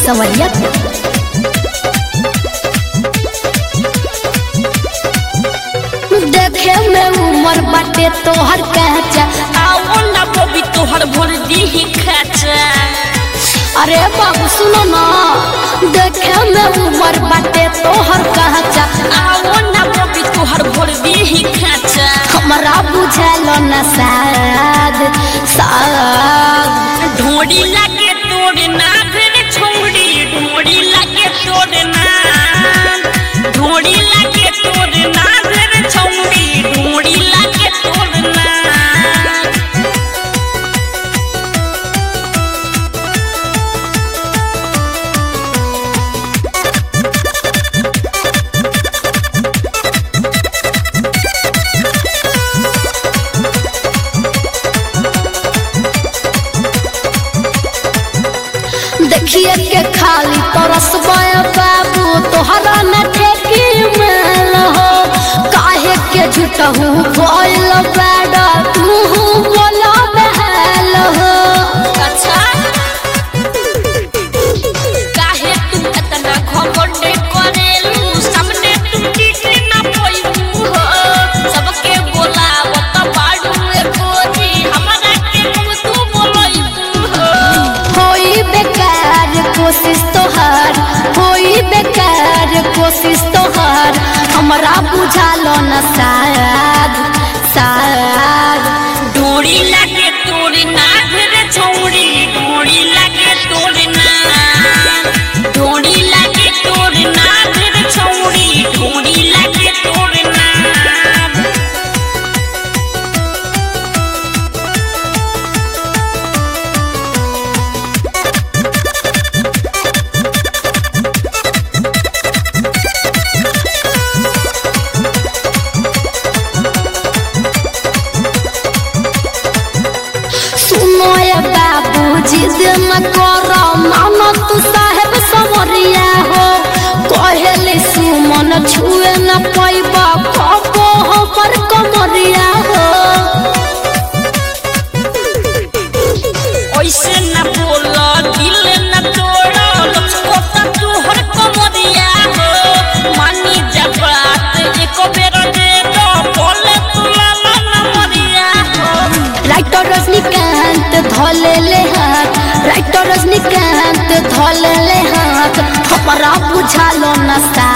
संवरिया देखे में उमर बाटे तोहर कहचा आओ ना बबी तोहर भर दी खाचा अरे बाबू सुनो ना देखे में उमर बाटे तोहर कहचा आओ ना बबी तोहर भर दी खाचा हमरा बुझल न साद साद ढोड़ी लागे तोड़ ना फिर छोड़ी ढोड़ी लागे तोड़ ना ढोड़ी लागे तोड़ ना फिर छोड़ी ढोड़ी लागे तोड़ ना देखिए के खाली तरस बाबू तोहरा न ठेकी मेल हो काहे के झूठहू बोल बैडा तू बोला बहल हो अच्छा काहे तू इतना घमंड करेलू सामने तू टिक ना पोइबू हो सबके बोलावत बाड़ू ए गोरी हमरा के तुम तू बोलइबू हो होई बेकार कोशिश तोहार होई बेकार कोशिश तोहार हमरा बुझालो न शायद शायद डोरी लागे तोर नाग रे छौड़ी डोरी लागे तोर नाग डोरी लागे तोर नाग रे छौड़ी डोरी लागे तोर नाग सुनो ये बाबू जिद न करो मानो तू साहेब समरिया हो कहले सुमन छुए न पैबा कबो हमर कमरिया हो ऐसे न बोल दिल न तोड़ लचकोता तोहर कमरिया हो मानी जब बात एक बेर दे दो बोले तू लाला न मरिया हो राइटर रजनीकांत धोले ले हाथ राइटर रजनीकांत धोले ले हाथ हमरा बुझालो न सा